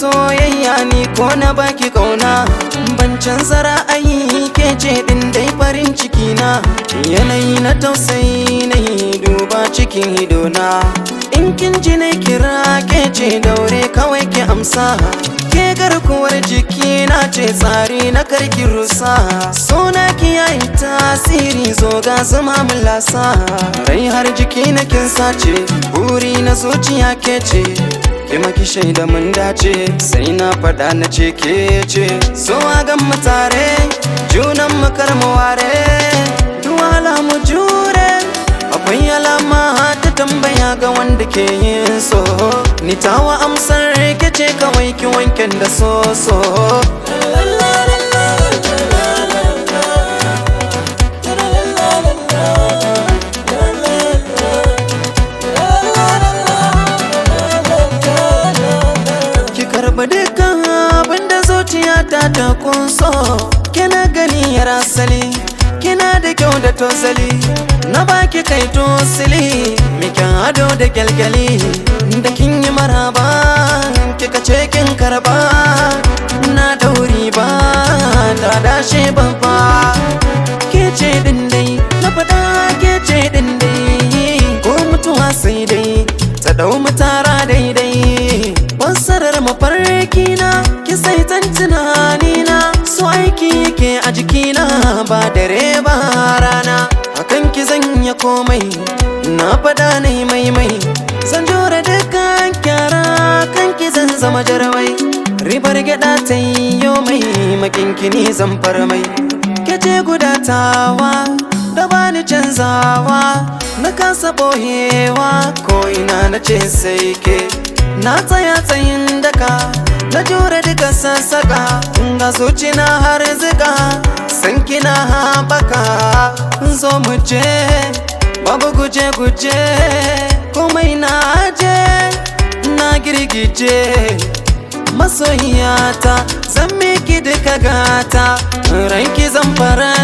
soyayya ni ko na baki kauna ban canza ra'ayi ke ce din dai farin ciki na yanayi na tausayi na duba cikin idona in kin ji na kira ke ce daure kawai ki amsa ke garkuwar jiki na ce tsari na karki rusa sona ki yayi tasiri zo ga zama mulasa rai har jiki na kin sace buri na zuciya ke ce ki maki shaida mun dace sai na faɗa na ce ke ce so a gan mu tare junan mu kar mu ware duwala mu jure akwai alama ta tambaya ga wanda ke yin so ni tawa amsar ke ce kawai ki wanken da so so ki karba dukkan abin da zuciyata ta kunso kina gani yar asali kina da kyau da tosali na baki kai tosili mikin ado da kyalkyali da kin yi maraba kika ce kin karba na dauri ba da dashe babba ke ce din dai na faɗa ke ce din dai ko mutuwa sai dai ta dau mutara daidai fassarar mafarki na ki sai tan tunani na so aiki yake a jikina ba dare ba rana akan ki zan ya komai na faɗa na mai mai zan jure dukkan kyara kan ki zan zama jarmai ribar gyaɗa ta yi mai makinkini zan mai kece gudatawa da bani canzawa na kasa bohewa ko ina na ce sai ke na tsaya tsayin daka na jure duka sassaka ga zuci na har zika san kina haɓaka zo mu je babu guje guje komai na je na girgije masoyiyata zan miki duka gata ranki zan fara